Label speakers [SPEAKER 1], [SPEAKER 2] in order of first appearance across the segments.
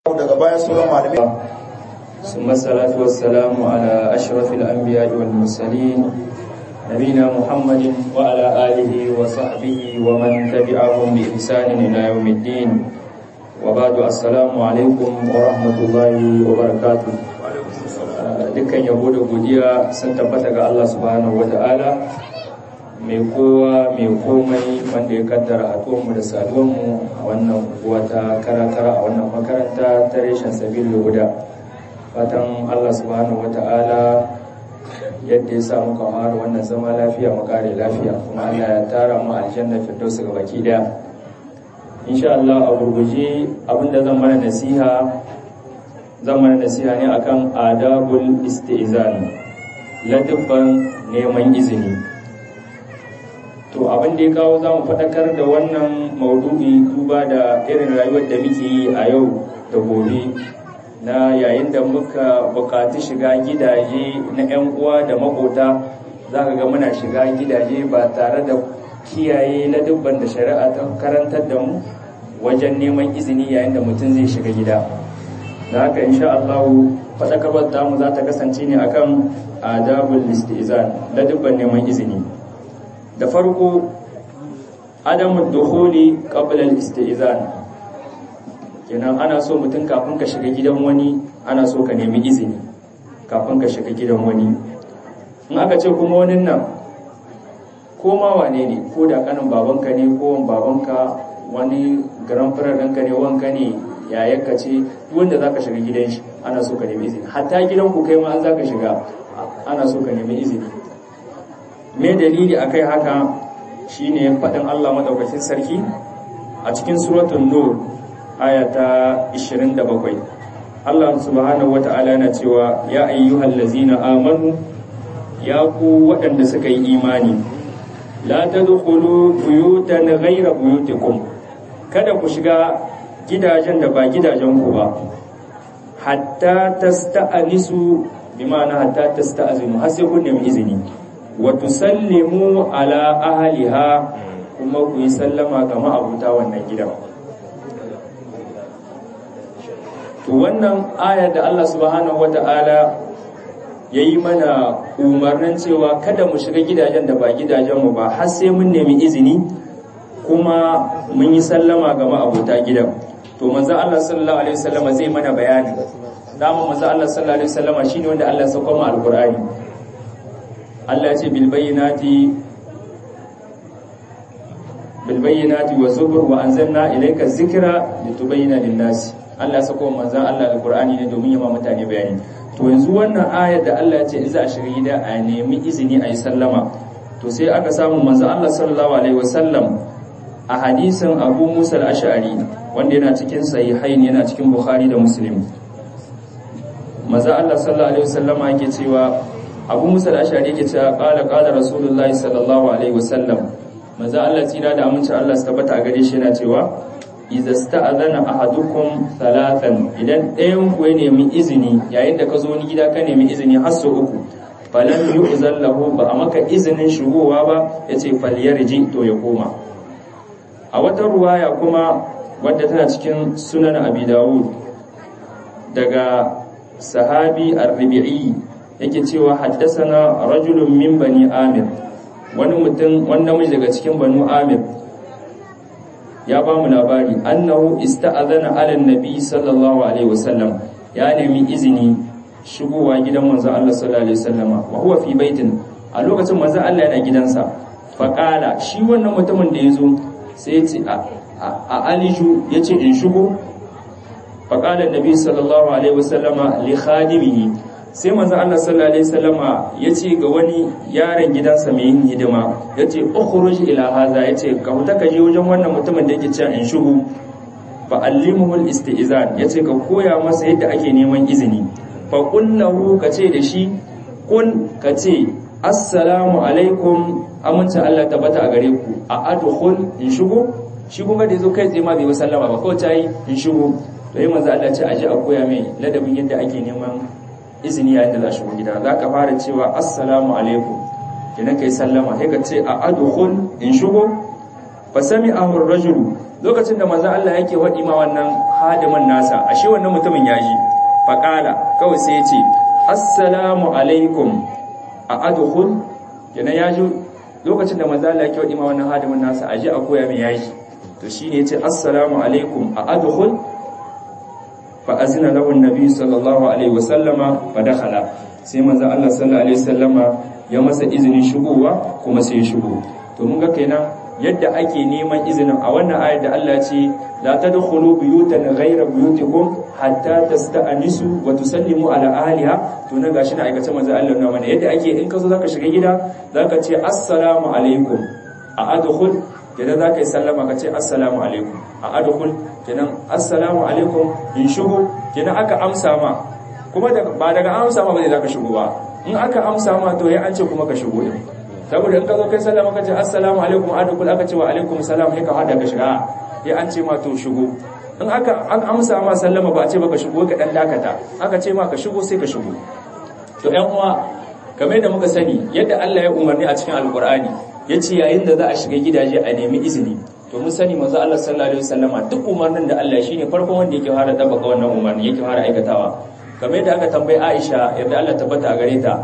[SPEAKER 1] daga baya sauran malamai
[SPEAKER 2] ثم الصلاة والسلام على أشرف الأنبياء والمرسلين نبينا محمد وعلى آله وصحبه ومن تبعهم بإحسان إلى يوم الدين وبعد السلام عليكم ورحمة الله وبركاته dukkan yabo da godiya sun tabbata ga Allah subhanahu wata'ala mai kowa mai komai wanda ya kaddara haɗuwanmu da saduwanmu a wannan wata karakara a wannan makaranta ta reshen sabil huda fatan Allah subhanahu wata'ala yadda ya sa muka fara wannan zama lafiya mu kare lafiya kuma Allah ya tara mu aljanna firdaus ga baki daya insha Allah a gurguje abinda zan mana nasiha zan mana nasiha ne akan adabul istizan ladabban neman izini to abin da ya kawo za mu faɗakar da wannan maudu'i duba da irin rayuwar da muke yi a yau da gobe na yayin da muka buƙaci shiga gidaje na 'yan uwa da makota za ka ga muna shiga gidaje ba tare da kiyaye na dubban da shari'a ta karantar da mu wajen neman izini yayin da mutum zai shiga gida da haka insha Allah faɗakarwar tamu za ta kasance ne akan adabul istizan da dubban neman izini da farko adamu dukhuli qabla al-istizan kenan ana so mutum kafin ka shiga gidan wani ana so ka nemi izini kafin ka shiga gidan wani in aka ce kuma wani nan ko ma wane ne ko da kanin babanka ne ko wan babanka wani garan farar ɗanka ne wanka ne yayanka ce duk wanda zaka shiga gidan shi ana so ka nemi izini hatta gidan ku kai ma an zaka shiga ana so ka nemi izini me dalili akai haka shine faɗin Allah madaukakin sarki a cikin suratul nur aya ta 27 Allah subhanahu wata'ala yana cewa ya ayyuhal ladzina amanu ya ku waɗanda suka yi imani la tadkhulu buyutan ghayra buyutikum kada ku shiga gidajen da ba gidajen ku ba hatta tasta'anisu bi ma'ana hatta tasta'zinu har sai kun nemi izini wa tusallimu ala ahliha kuma ku yi sallama ga ma'abuta wannan gidan to wannan ayar da Allah subhanahu wata'ala ya yi mana umarnin cewa kada mu shiga gidajen da ba gidajenmu ba har sai mun nemi izini kuma mun yi sallama ga ma'abuta gidan to manzo Allah sallallahu alaihi wasallama zai mana bayani dama manzo Allah sallallahu alaihi wasallama shine wanda Allah ya sauka mu alqur'ani Allah ya ce bil bayyinati bil bayyinati wa zubur wa anzalna ilayka dhikra litubayyana lin-nasi Allah ya sako manzon Allah alqur'ani ne domin ya ma mutane bayani to yanzu wannan ayar da Allah ya ce in za a shiga gida a nemi izini a yi sallama to sai aka samu manzon Allah sallallahu alaihi wasallam a hadisin Abu Musa al-Ash'ari wanda yana cikin sahihain yana cikin Bukhari da Muslim manzon Allah sallallahu alaihi wasallam yake cewa Abu Musa al-Ash'ari yake cewa qala qala Rasulullah sallallahu alaihi wasallam manzon Allah tsira da aminci Allah su tabbata a gare shi yana cewa iza sta'adana ahadukum thalathan idan ɗayan ku ya nemi izini yayin da ka zo ni gida ka nemi izini har sau uku falan yu'zan lahu ba a maka izinin shigowa ba yace falyarji to ya koma a wata ruwaya kuma wadda tana cikin sunan abi dawud daga sahabi ar-rabi'i yake cewa haddasana rajulun min bani amir wani mutum wani namiji daga cikin banu amir ya ba mu labari annahu ista'adhana ala nabi sallallahu alaihi wasallam ya nemi izini shigowa gidan manzo Allah sallallahu alaihi wasallama wa huwa fi baitin a lokacin manzo Allah yana gidansa fa qala shi wannan mutumin da yazo sai ya ce a aliju yace in shigo fa qala nabi sallallahu alaihi wasallama li khadimihi sai manzo Allah sallallahu alaihi wasallama yace ga wani yaron gidansa mai yin hidima yace ukhruj ila hadha yace ka huta ka je wajen wannan mutumin da yake cewa in shugu fa allimuhu al-istizan yace ka koya masa yadda ake neman izini fa qullahu ka ce da shi kun ka ce assalamu alaikum amince Allah tabbata a gare ku a adkhul in shugu shi kuma da yazo kai tsaye ma bai sallama ba kawai ta yi in shugu to yi manzo Allah ce aje a koya mai ladabin yadda ake neman izini yayin da za shigo gida za ka fara cewa assalamu alaikum idan ka yi sallama sai ka ce a adkhul in shigo fa sami'ahu ar-rajulu lokacin da manzo Allah yake wadi ma wannan hadimin nasa ashe wannan mutumin ya ji faqala kawai sai ya ce assalamu alaikum a adkhul kenan ya ji lokacin da manzo Allah yake wadi ma wannan hadimin nasa aje a koya min yaji to shine yace assalamu alaikum a adkhul fa azina lahu annabi sallallahu alaihi wasallama fa dakhala sai manzo Allah sallallahu alaihi wasallama ya masa izinin shigowa kuma sai ya shigo to mun ga kenan yadda ake neman izinin a wannan ayar da Allah ce la tadkhulu buyutan ghayra buyutikum hatta tasta'nisu wa tusallimu ala ahliha to na gashi na aikace manzo Allah na mana yadda ake in ka zo zaka shiga gida zaka ce assalamu alaikum a adkhul kenan zaka yi sallama ka ce assalamu alaikum a adkhul kenan assalamu alaikum in shigo kenan aka amsa ma kuma ba daga amsa ma ba zai zaka shigo ba in aka amsa ma to ya an ce kuma ka shigo din saboda in ka zo kai sallama ka ce assalamu alaikum adukul aka ce wa alaikum salam sai ka hada ka shiga ya an ce ma to shigo in aka an amsa ma sallama ba a ce baka shigo ka dan dakata aka ce ma ka shigo sai ka shigo to ƴan uwa kamar da muka sani yadda Allah ya umarni a cikin alqur'ani yace yayin da za a shiga gidaje a nemi izini to mun sani manzo Allah sallallahu alaihi wasallama duk umarnin da Allah shine farkon wanda yake fara tabbaka wannan umarni yake fara aikatawa kamar yadda aka tambayi Aisha yadda Allah tabbata a gare ta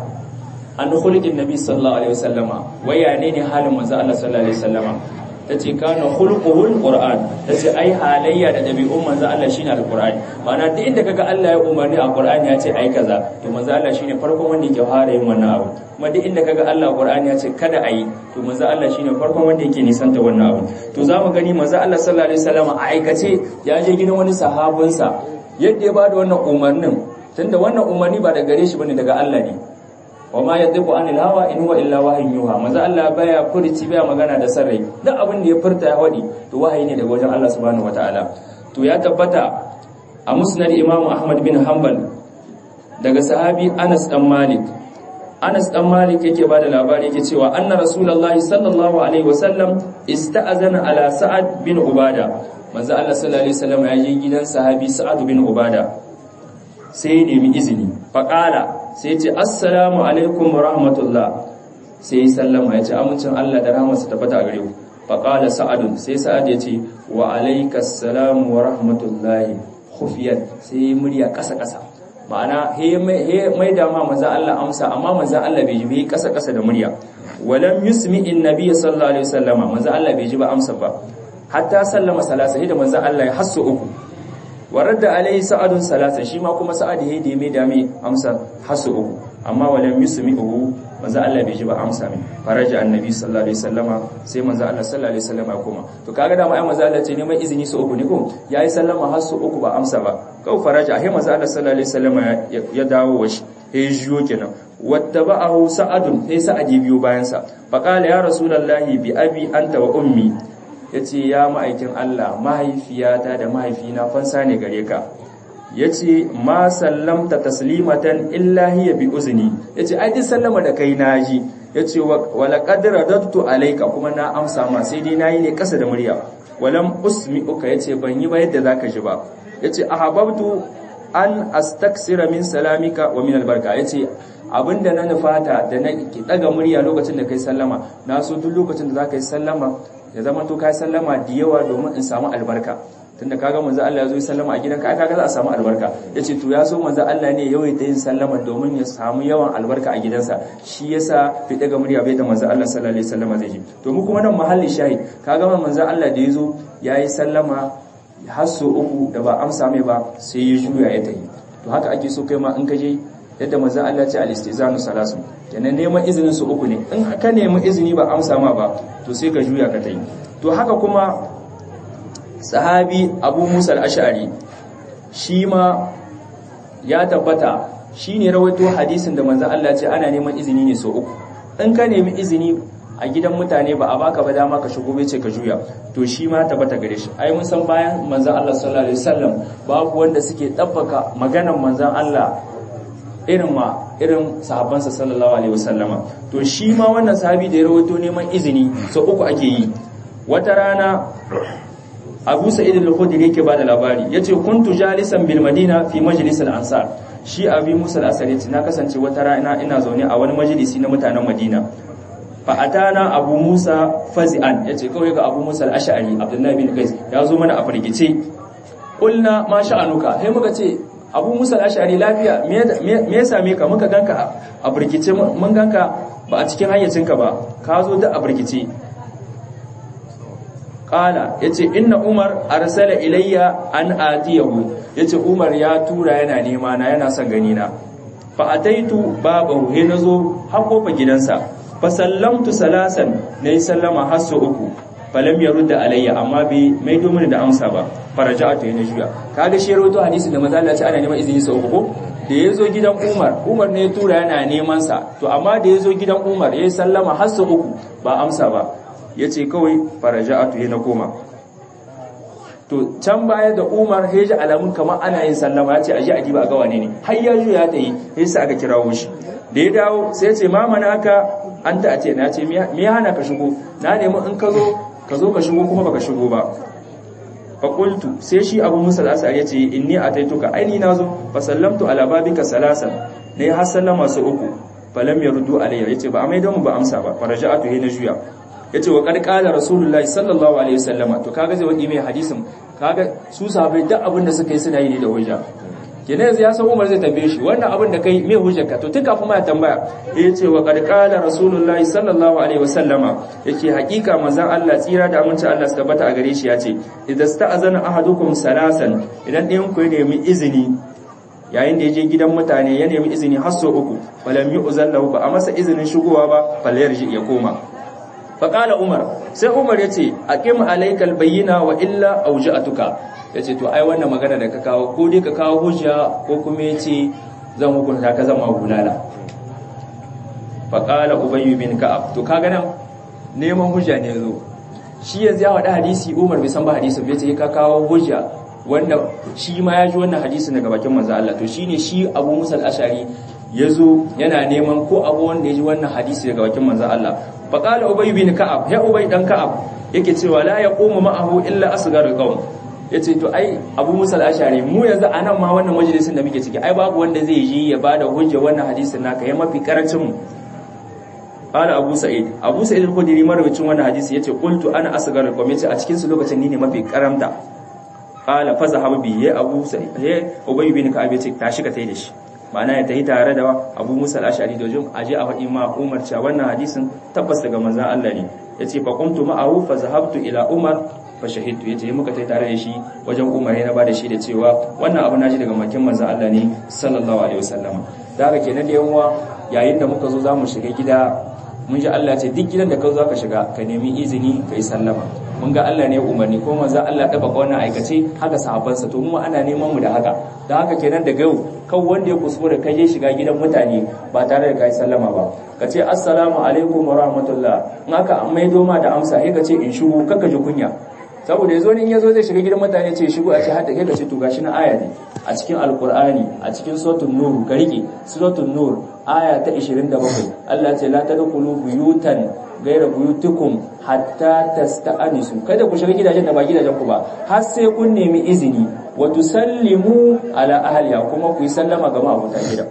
[SPEAKER 2] an khuluqin nabi sallallahu alaihi wasallama waya ne ne halin manzo Allah sallallahu alaihi wasallama tace kana khuluquhul qur'an tace ai halayya da dabi'un manzo Allah shine alqur'ani ma'ana duk inda kaga Allah ya umarni a qur'ani ya ce ai kaza to manzo Allah shine farkon wanda yake fara yin wannan abu kuma duk inda kaga Allah qur'ani ya ce kada ayi to manzo Allah shine farkon wanda yake nisanta wannan abu to zamu gani manzo Allah sallallahu alaihi wasallama a aikace ya je gidan wani sahabinsa yadda ya bada wannan umarnin tunda wannan umarni ba daga gare shi bane daga Allah ne wa ma yadhiqu anil hawa in huwa illa wahyun yuha manzo Allah baya furci baya magana da sarrai duk abin da ya furta ya wadi to wahayi ne daga wajen Allah subhanahu wataala to ya tabbata a musnad Imam Ahmad bin Hanbal daga sahabi Anas dan Malik Anas dan Malik yake bada labari yake cewa anna rasulullahi sallallahu alaihi wasallam ista'azana ala Sa'ad bin Ubada manzo Allah sallallahu alaihi wasallam ya je gidan sahabi Sa'ad bin Ubada sai ya nemi izini faqala sai ce assalamu alaikum wa rahmatullah sai sallama ya ce amincin Allah da rahmarsa tabbata a gare ku faqala sa'ad sai sa'ad ya ce wa alaikas salam wa rahmatullahi khufiyat sai murya kasa kasa ma'ana he mai da ma manzo Allah amsa amma manzo Allah bai ji bai kasa kasa da murya walam yusmi annabi sallallahu alaihi wasallama manzo Allah bai ji ba amsa ba hatta sallama salasa da manzo Allah ya hasso uku waradda alaihi sa'adun salasa shi ma kuma sa'ad ya da mai dame amsa hasu uku amma walam yusmi'uhu manzo Allah bai ji ba amsa min faraja annabi sallallahu alaihi wasallama sai manzo Allah sallallahu alaihi wasallama kuma to kaga da mai manzo Allah ce neman izini su uku ne ko yayi sallama hasu uku ba amsa ba kau faraja sai manzo Allah sallallahu alaihi wasallama ya dawo washi ya jiyo kenan wattaba'ahu sa'adun sai sa'ad ya biyo bayan sa faqala ya rasulullahi bi abi anta wa ummi ya ce ya ma'aikin Allah mahaifiyata da mahaifina fansa ne gare ka ya ce ma sallamta taslimatan illahi ya bi uzini ya ce ai sallama da kai naji ya ce wala qadra dattu alaika kuma na amsa ma sai dai nayi ne kasa da murya walam usmi uka ya ce ban yi ba yadda zaka ji ba ya ce ahabbtu an astaksira min salamika wa min albarka ya ce abinda na nufata da na ki daga murya lokacin da kai sallama na so duk lokacin da zaka yi sallama ya zama to kai sallama da yawa domin in samu albarka tunda kaga manzo Allah ya zo yi sallama a gidanka ai kaga za a samu albarka yace to ya so manzo Allah ne yawai ta yin sallama domin ya samu yawan albarka a gidansa shi yasa fi daga murya bai da manzo Allah sallallahu alaihi wasallam zai ji to mu kuma nan mahalli shahid kaga manzo Allah da yazo yayi sallama har so uku da ba amsa mai ba sai ya juya ya tayi to haka ake so kai ma in ka je yadda manzo Allah ya ce al-istizanu salasu kenan neman izinin su uku ne in ka nemi izini ba amsa ma ba to sai ka juya ka tayi to haka kuma sahabi Abu Musa al-Ash'ari shi ma ya tabbata shine rawaito hadisin da manzo Allah ya ce ana neman izini ne so uku in ka nemi izini a gidan mutane ba a baka ba dama ka shigo bai ce ka juya to shi ma tabbata gare shi ai mun san bayan manzon Allah sallallahu alaihi wasallam babu wanda suke dabbaka maganar manzon Allah irin ma irin sahabbansa sallallahu alaihi wasallama to shi ma wannan sahabi da ya rawaito neman izini so uku ake yi wata rana Abu Sa'id al-Khudri yake bada labari yace kuntu jalisan bil Madina fi majlis al-Ansar shi Abi Musa al-Asari na kasance wata rana ina zaune a wani majalisi na mutanen Madina fa atana abu musa fazi'an yace kawai ga abu musa al-ash'ari abdullahi bin qais ya zo mana a firgice kulna ma sha'anuka sai muka ce abu musa al-ash'ari lafiya me ya same ka muka ganka a firgice mun ganka ba a cikin hayyacinka ba ka zo da a firgice kala yace inna umar arsala ilayya an atiyahu yace umar ya tura yana nema na yana son gani na fa ataitu babahu he nazo har kofa gidansa fa sallamtu salasan nayi sallama har sau uku falam yarudda alayya amma bai mai domin da amsa ba faraja'atu yana juya kaga shi rawaito hadisi da manzo Allah ce ana neman izini sau uku da yazo gidan Umar Umar ne ya tura yana neman sa to amma da yazo gidan Umar yayi sallama har sau uku ba amsa ba yace kawai faraja'atu yana koma to can baya da Umar heji alamun kamar ana yin sallama yace aje a diba ga wane ne har ya juya ta yi sai aka kirawo shi da ya dawo sai ya ce ma manaka an ta ce na ce me ya hana ka shigo na nemi in ka zo ka zo ka shigo kuma baka shigo ba faƙultu sai shi abu musa al'asar ya ce inni a taituka aini na zo fa sallamtu ala babika salasan na yi har sallama su uku falam ya rudu alayya ya ce ba a mai mu ba amsa ba faraja a tuhe na juya ya ce wa ƙarƙalar rasulullahi sallallahu alaihi wasallama to kaga zai waɗi mai hadisin kaga su sahabai duk abin da suka yi suna yi ne da hujja kenan yanzu ya san Umar zai tambaye shi wannan abin da kai me hujjarka to tun kafin ma ya tambaya ya ce wa qad qala rasulullahi sallallahu alaihi wasallama yake hakika manzon Allah tsira da aminci Allah su tabbata a gare shi ya ce idza sta'azana ahadukum salasan idan ɗayan ku ya nemi izini yayin da ya je gidan mutane ya nemi izini har sau uku falam yu'zallahu ba a masa izinin shigowa ba falyarji ya koma faƙala umar sai umar ya ce a ƙim alaikal bayyana wa illa auja'atuka ya ce to ai wannan magana da ka kawo ko dai ka kawo hujja ko kuma ya ce zan hukunta ka zama hulala faƙala ubayyu bin ka'ab to kaga nan neman hujja ne zo shi yanzu ya faɗi hadisi umar bai san ba hadisi bai ce ka kawo hujja wanda shi ma ya ji wannan hadisi daga bakin manzo Allah to shine shi Abu Musa al-Ash'ari yazo yana neman ko abu wanda ya ji wannan hadisi daga bakin manzo Allah faqala ubay bin ka'ab ya ubay dan ka'ab yake cewa la yaqumu ma'ahu illa asgharul qawm yace to ai Abu Musa al-Ash'ari mu yanzu anan ma wannan majalisin da muke ciki ai babu wanda zai yi ya bada hujja wannan hadisin naka ya mafi karancin mu qala Abu Sa'id Abu Sa'id al-Khudri marwacin wannan hadisi yace qultu ana asgharul qawm yace a cikin su lokacin ni ne mafi karamta qala fa zahaba bi ya Abu Sa'id ya Ubay bin Ka'ab yace tashi ka tai da shi ma'ana ya tafi tare da abu musa al'ashari dojin aje a faɗi ma umar cewa wannan hadisin tabbas daga manzan Allah ne ya ce fa kuntu ma'ahu fa zahabtu ila umar fa shahidtu ya ce muka tafi tare da shi wajen umar ya ba da shi da cewa wannan abu naji daga makin manzan Allah ne sallallahu alaihi wasallam da haka kenan da yawa yayin da muka zo za mu shiga gida mun ji Allah ce duk gidan da ka zo ka shiga ka nemi izini ka yi sallama mun ga Allah ne umarni ko manzo Allah ya baka wannan aikace haka sahabbansa to mu ana neman mu da haka da haka kenan daga yau kan wanda ya kuskura ka je shiga gidan mutane ba tare da kai sallama ba ka ce assalamu alaikum wa rahmatullah in aka mai doma da amsa sai ka ce in shigo kaka ji kunya saboda yazo ne in yazo zai shiga gidan mutane ce shigo a ce hadda kai ka ce to gashi na aya ne a cikin alqur'ani a cikin suratul nur ka rike suratul nur aya ta 27 Allah ce la tadkhulu buyutan gaira buyutukum hatta tasta'anisu kada ku shiga gidajen da ba gidajen ku ba har sai kun nemi izini wa tusallimu ala ahliha kuma ku yi sallama ga ma'abuta gida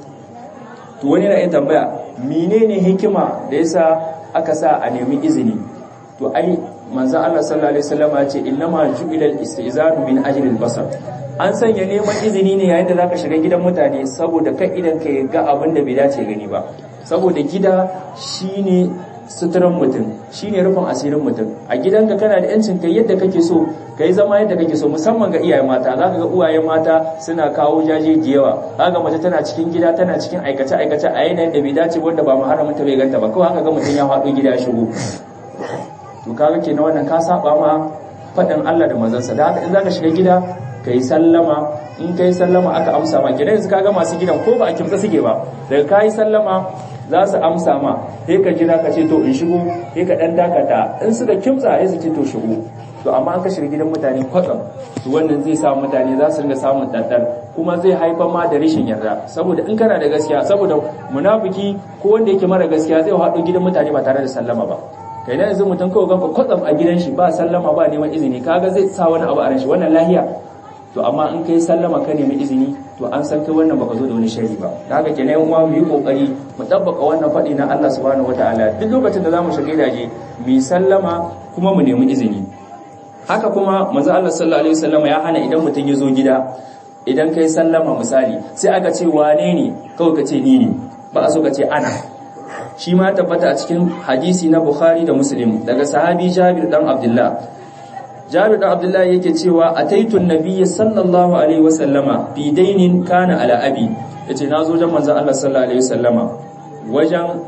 [SPEAKER 2] to wani na yin tambaya menene hikima da yasa aka sa a nemi izini to ai manzon Allah sallallahu alaihi wasallam ya ce innama ju'ila al-istizanu min ajli al-basar an sanya neman izini ne yayin da zaka shiga gidan mutane saboda kai idan ka ga abin da bai dace gani ba saboda gida shine suturan mutum shine rufin asirin mutum a gidanka kana da yancin kai yadda kake so kai zama yadda kake so musamman ga iyaye mata zaka ga uwaye mata suna kawo jaje da yawa kaga mace tana cikin gida tana cikin aikace aikace a yanayin da bai dace wanda ba muharramin ta bai ganta ba kawai haka ga mutum ya faɗo gida ya shigo to kaga kenan wannan ka saba ma faɗin Allah da manzansa da haka in zaka shiga gida kai sallama in kai sallama aka amsa ma gidan yanzu kaga masu gidan ko ba a kimtsa suke ba daga kai sallama za su amsa ma sai ka jira ka ce to in shigo sai ka dan dakata in suka kimtsa sai su ce to shigo to amma an ka shiga gidan mutane kwatsam to wannan zai sa mutane za su ringa samun daddar kuma zai haifar ma da rashin yarda saboda in kana da gaskiya saboda munafiki ko wanda yake mara gaskiya zai haɗo gidan mutane ba tare da sallama ba kai yanzu mutum kawai ganka kwatsam a gidan shi ba sallama ba neman izini kaga zai sa wani abu a ran shi wannan lahiya to amma in kai sallama ka nemi izini to an san kai wannan baka zo da wani shari ba da haka kenan uwa mu yi kokari mu tabbaka wannan faɗi na Allah subhanahu wataala duk lokacin da zamu shiga gidaje mu yi sallama kuma mu nemi izini haka kuma manzo Allah sallallahu alaihi wasallam ya hana idan mutum ya zo gida idan kai sallama misali sai aka ce wane ne kawai ka ce ni ne ba a so ka ce ana shi ma tabbata a cikin hadisi na Bukhari da Muslim daga sahabi Jabir dan Abdullah Jabir dan Abdullah yake cewa ataitun nabiyyi sallallahu alaihi wasallama bi dainin kana ala abi yace nazo wajen manzon Allah sallallahu alaihi wasallama wajen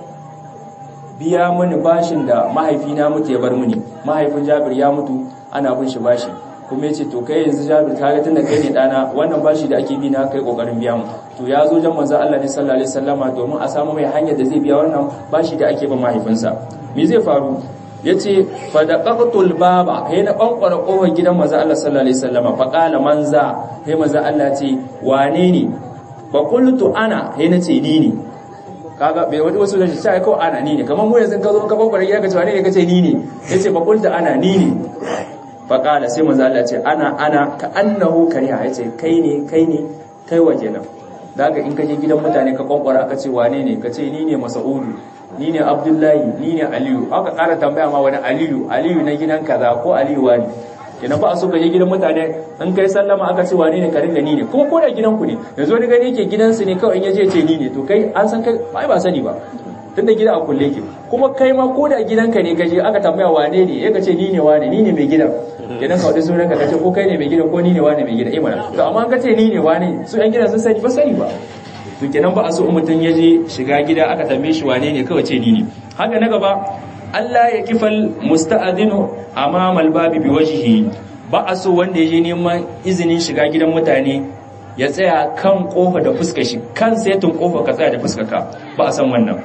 [SPEAKER 2] biya mini bashin da mahaifina mutu ya bar mini mahaifin Jabir ya mutu ana bin shi bashi kuma yace to kai yanzu Jabir ka ga tunda kai ne dana wannan bashi da ake bi na kai kokarin biya mu to ya zo jan manzo Allah ne sallallahu alaihi wasallama domin a samu mai hanyar da zai biya wannan bashi da ake ba mahaifinsa me zai faru yace fa daqatul baba he na bankwara kofar gidan manzo Allah sallallahu alaihi wasallama fa qala manza he manzo Allah ce wane ne fa qultu ana he nace ni ne kaga bai wani wasu da shi sai ko ana ni ne kamar mu yanzu ka zo ka bankwara gida ka ce wane ne kace ni ne yace fa qultu ana ni ne fa qala sai manzo Allah ce ana ana ka annahu kariha yace kai ne kai ne kai wa kenan daga in ka je gidan mutane ka kwankwara aka ce wane ne ka ce ni ne masa'udu ni ne abdullahi ni ne aliyu aka ƙara tambaya ma wani aliyu aliyu na gidan kaza ko aliyu wani kenan ba a so ka je gidan mutane in kai sallama aka ce wane ne ka ringa ni ne kuma ko da gidanku ne yanzu wani gani yake gidansu ne kawai in ya je ce ni ne to kai an san kai ba ba sani ba tunda gida a kulle ke kuma kai ma ko da gidanka ne kaje aka tambaya wane ne ya ce ni ne wane ni ne mai gidan gidan ka wadda sunan ka kace ko kai ne mai gidan ko ni ne wane mai gidan imana to amma an kace ni ne wane su yan gidan sun sani ba sani ba to kenan ba a so mutum ya je shiga gida aka tambaye shi wane ne kawai ce ni ne haka na gaba Allah ya kifal musta'adinu amama albabi bi wajhihi ba a so wanda ya je neman izinin shiga gidan mutane ya tsaya kan kofa da fuskar shi kan setin kofa ka tsaya da fuskar ka ba a san wannan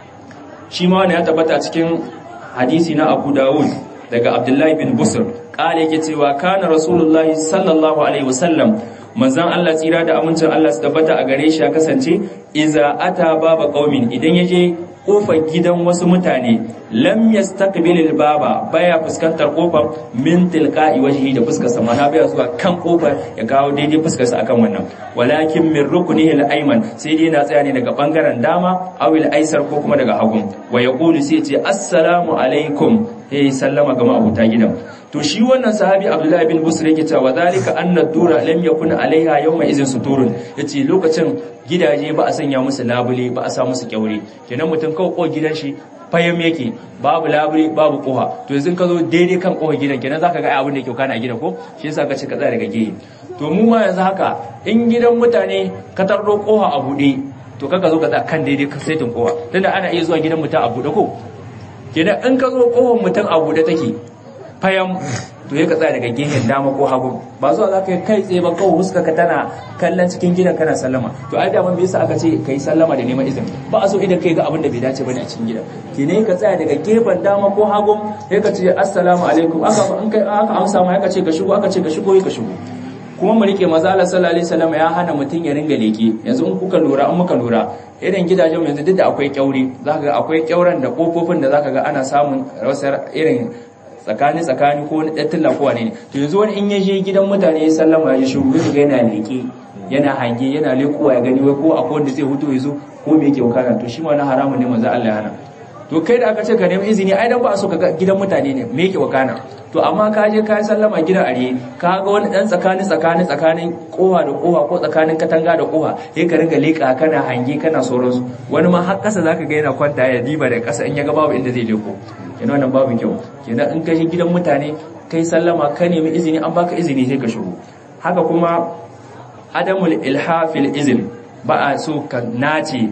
[SPEAKER 2] shi ma wani ya tabbata cikin hadisi na Abu Dawud daga Abdullahi bin Busr kale yake cewa kana Rasulullahi sallallahu alaihi wasallam manzon Allah tsira da amincin Allah su tabbata a gare shi ya kasance iza ata baba qaumin idan yaje kofar gidan wasu mutane lam yastaqbilil baba baya fuskantar kofar min tilqa'i wajhi da fuskar sa mana baya zuwa kan kofar ya kawo daidai fuskar sa akan wannan walakin min ruknihi al-ayman sai dai yana tsaya ne daga bangaren dama aw al-aisar ko kuma daga hagun wa yaqulu sai ce assalamu alaikum eh sallama ga ma'abuta gidan to shi wannan sahabi abdullahi bin busr yake cewa zalika anna dura lam yakun alaiha yawma izin suturun yace lokacin gidaje ba a sanya musu labule ba a sa musu kyaure kenan mutum kawai ko gidan shi fayam yake babu labule babu koha to yanzu ka zo daidai kan koha gidan kenan zaka ga abin da yake kana gidan ko shi yasa ka ce ka tsaya daga gehe to mu ma yanzu haka in gidan mutane ka tarro koha a bude to kaka zo ka tsaya kan daidai kan saitin koha tunda ana iya zuwa gidan mutum a bude ko kenan in ka zo kohon mutum a bude take fayam to ya ka tsaya daga gehen dama ko hagu ba zuwa za ka yi kai tsaye ba kawai huska ka tana kallon cikin gidan kana sallama to ai daman bai yasa aka ce kai sallama da neman izini ba a so idan kai ga abin da bai dace bane a cikin gidan ke ne ka tsaya daga gefen dama ko hagu sai ka ce assalamu alaikum aka in kai aka amsa ma ka ce ka shigo aka ce ka shigo ka shigo kuma mu rike maza Allah sallallahu alaihi wasallam ya hana mutun ya ringa leke yanzu in kuka lura in muka lura irin gidajen yanzu duk da akwai kyaure zaka ga akwai kyauren da kofofin da zaka ga ana samun rasar irin tsakani tsakani ko wani ɗattilla ko wane ne to yanzu wani in ya je gidan mutane ya sallama ya shiru ya ga yana leƙe yana hange yana leƙowa ya gani wai ko akwai wanda zai hutu ya zo ko me yake wakana to shi ma na haramun ne manzo Allah ya hana to kai da aka ce ka nemi izini ai dan ba a so ka ga gidan mutane ne me yake wakana to amma ka je ka sallama gidan are ka ga wani dan tsakani tsakani tsakanin kowa da kowa ko tsakanin katanga da kowa sai ka ringa leƙa kana hange kana sauransu wani ma har ƙasa zaka ga yana kwanta ya diba da ƙasa in ya ga babu inda zai leko kenan wannan babu kyau kenan in ka je gidan mutane kai sallama ka nemi izini an baka izini sai ka shigo haka kuma adamul ilhafil izin ba a so ka nace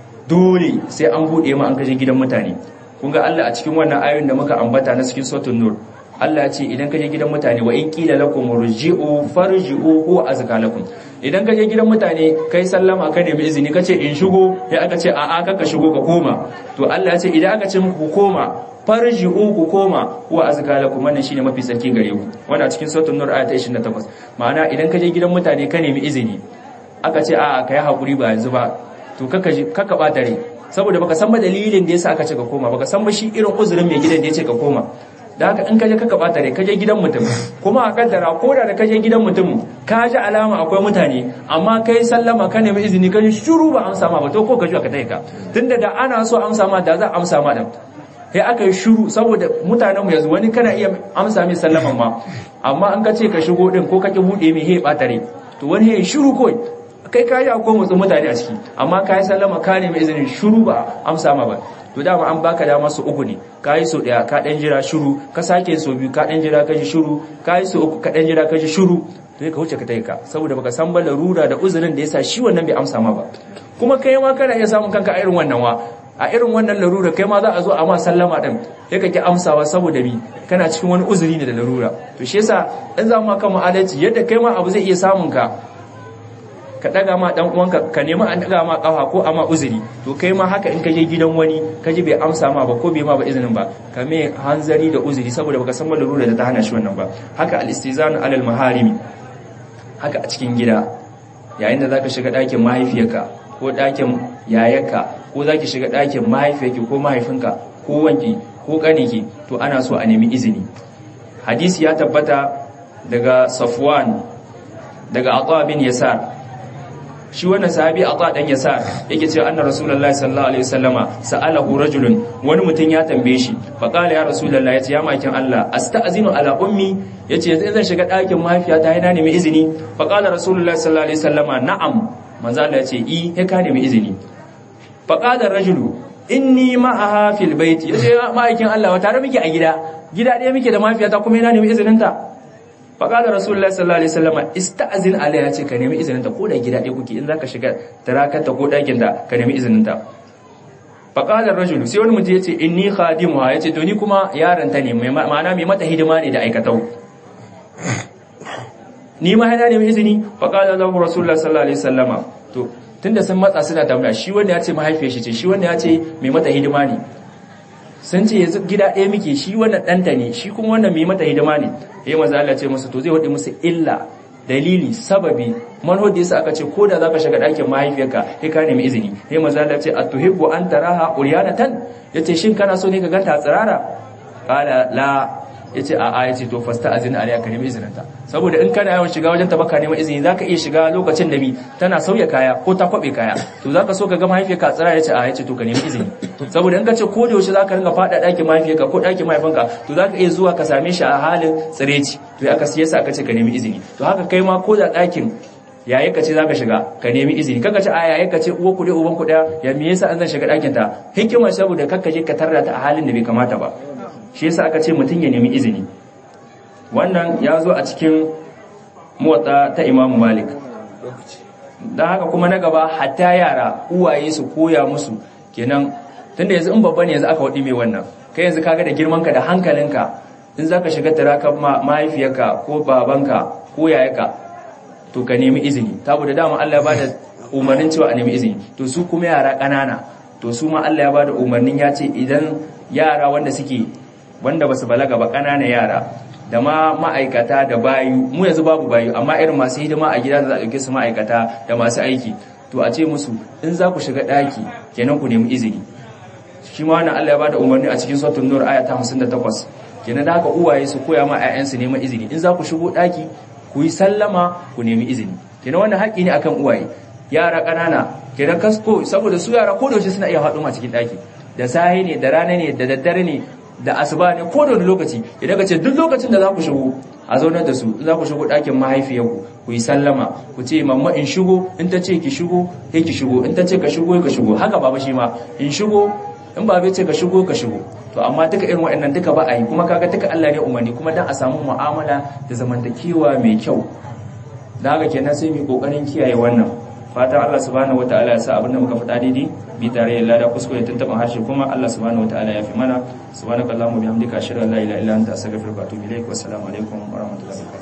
[SPEAKER 2] dole sai an bude ma an kaje gidan mutane kun ga Allah a cikin wannan ayoyin da muka ambata na cikin suratul nur Allah ya ce idan kaje gidan mutane wa in qila lakum rji'u farji'u huwa azka lakum idan kaje gidan mutane kai sallama ka nemi izini kace in shigo sai aka ce a'a ka shigo ka koma to Allah ya ce idan aka ce muku koma farji'u ku koma huwa azka lakum wannan shine mafi sarki gare ku wannan a cikin suratul nur ayat 28 ma'ana idan kaje gidan mutane ka nemi izini aka ce a'a kai hakuri ba yanzu ba to kaka kaka bata rai saboda baka san ba dalilin da yasa aka ce ka koma baka san ba shi irin uzurin mai gidan da yace ka koma da haka in kaje kaka bata rai kaje gidan mutum kuma a kaddara ko da kaje gidan mutum ka ji alama akwai mutane amma kai sallama ka nemi izini ka ji shiru ba amsa ma ba to ko ka ji ka taika tunda da ana so amsa ma da za amsa ma din sai aka yi shiru saboda mutanen mu yanzu wani kana iya amsa mai sallaman ma amma an ka ce ka shigo din ko ka ki bude mai he bata rai to wani ya shiru kawai kai ka yi akwai motsin mutane a ciki amma ka yi sallama ka nemi izinin shiru ba amsa ma ba to dama an baka dama su uku ne ka yi so daya ka dan jira shiru ka sake so biyu ka dan jira ka ji shiru ka yi so uku ka dan jira ka ji shiru to ka wuce ka tayi ka saboda baka san ba larura da uzurin da yasa shi wannan bai amsa ma ba kuma kai ma kana iya samun kanka a irin wannan wa a irin wannan larura kai ma za a zo a ma sallama din sai ka ki amsawa saboda bi kana cikin wani uzuri ne da larura to shi yasa in za mu kan mu adalci yadda kai ma abu zai iya samun ka ka daga ma dan uwanka ka nemi an daga ma kafa ko ama uzuri to kai ma haka in ka je gidan wani ka ji bai amsa ma ba ko bai ma ba izinin ba ka me hanzari da uzuri saboda baka san larura da ta hana shi wannan ba haka al-istizan alal maharimi haka a cikin gida yayin da zaka shiga ɗakin mahaifiyarka ko ɗakin yayarka ko zaki shiga ɗakin mahaifiyarki ko mahaifinka ko wanki ko ƙaniki to ana so a nemi izini hadisi ya tabbata daga Safwan daga Atha bin Yasar shi wannan sahabi Atha dan Yasar yake cewa anna Rasulullahi sallallahu alaihi wasallama sa'alahu rajulun wani mutum ya tambaye shi fa qala ya Rasulullahi yace ya makin Allah asta'zinu ala ummi yace yanzu zan shiga ɗakin mahaifiyata yana nemi izini fa qala Rasulullahi sallallahu alaihi wasallama na'am manzo Allah yace i he ka nemi izini fa qala rajulu inni ma'aha fil baiti yace ma'aikin Allah wa tare muke a gida gida ɗaya muke da mahaifiyata kuma yana nemi izinin ta faƙalar rasulullah sallallahu alaihi wasallam ista'zin alaiha ce ka nemi izinin ta ko da gida ɗaya kuke in zaka shiga tarakata ko ɗakin da ka nemi izinin ta faƙalar rajulu sai wani mutum yace inni khadimuha yace to ni kuma yaron ta ne ma'ana mai mata hidima ne da aikatau ni ma hana nemi izini faƙalar lahu rasulullah sallallahu alaihi wasallama to tunda sun matsa suna tambaya shi wanda ya ce mahaifiyar shi ce shi wanda ya ce mai mata hidima ne sun ce yanzu gida ɗaya muke shi wannan ɗanta ne shi kuma wannan mai mata hidima ne ya maza Allah ce musu to zai waɗi musu illa dalili sababi manho da yasa aka ce ko da zaka shiga ɗakin mahaifiyarka sai ka nemi izini ya maza Allah ce atuhibbu an taraha uryanatan yace shin kana so ne ka ganta a tsirara qala la yace a a yace to fasta azin alayka ka nemi izinin ta saboda in kana yawan shiga wajen ta baka neman izini zaka iya shiga lokacin da bi tana sauya kaya ko ta kwabe kaya to zaka so ka ga mahaifiyarka tsira yace a yace to ka nemi izini saboda in ka ce ko da yaushe zaka ringa fada ɗakin mahaifiyarka ko ɗakin mahaifinka to zaka iya zuwa ka same shi a halin tsireci to aka siya sa aka ce ka nemi izini to haka kai ma ko da ɗakin yayin ka ce zaka shiga ka nemi izini kaga ce a yayin ka ce uwa ku dai uban ku daya ya me yasa an zan shiga ɗakin ta hikima saboda kakka je ka tarda ta a halin da bai kamata ba shi yasa aka ce mutum ya nemi izini wannan ya zo a cikin motsa ta imamu malik don haka kuma na gaba hatta yara uwaye su koya musu kenan tunda yanzu in babba ne yanzu aka waɗi mai wannan kai yanzu kaga da girmanka da hankalinka in za ka shiga tarakan mahaifiyarka ko babanka ko yayaka to ka nemi izini saboda dama Allah ya bada umarnin cewa a nemi izini to su kuma yara ƙanana to su ma Allah ya bada umarnin ya ce idan yara wanda suke wanda basu balaga ba ƙanana yara da ma ma'aikata da bayu mu yanzu babu bayu amma irin masu hidima a gida da za a ɗauke su ma'aikata da masu aiki to a ce musu in za ku shiga ɗaki kenan ku nemi izini shi ma wannan Allah ya bada umarni a cikin suratul nur aya ta 58 kenan da haka uwaye su koya ma ƴaƴansu neman izini in za ku shigo ɗaki ku yi sallama ku nemi izini kenan wannan haƙƙi ne akan uwaye yara ƙanana kenan kasko saboda su yara ko da yaushe suna iya haɗu a cikin ɗaki da sahi ne da rana ne da daddare ne da asuba ne ko da wani lokaci idan ka ce duk lokacin da za ku shigo a zaunar da su za ku shigo ɗakin mahaifiyarku ku yi sallama ku ce mamma in shigo in ta ce ki shigo sai ki shigo in ta ce ka shigo ka shigo haka baba shi ma in shigo in ba bai ce ka shigo ka shigo to amma duka irin waɗannan duka ba a yi kuma kaga duka Allah ne umarni kuma dan a samu mu'amala da zamantakewa mai kyau da haka kenan sai mu kokarin kiyaye wannan fatan Allah subhanahu wataala ya sa abin da muka faɗa daidai bi tare da lada kuskure tuntuɓin harshe kuma Allah subhanahu wataala ya fi mana subhanakallahumma bihamdika ashhadu an la ilaha illa anta astaghfiruka wa atubu ilaik wa assalamu alaikum wa rahmatullahi wa barakatuh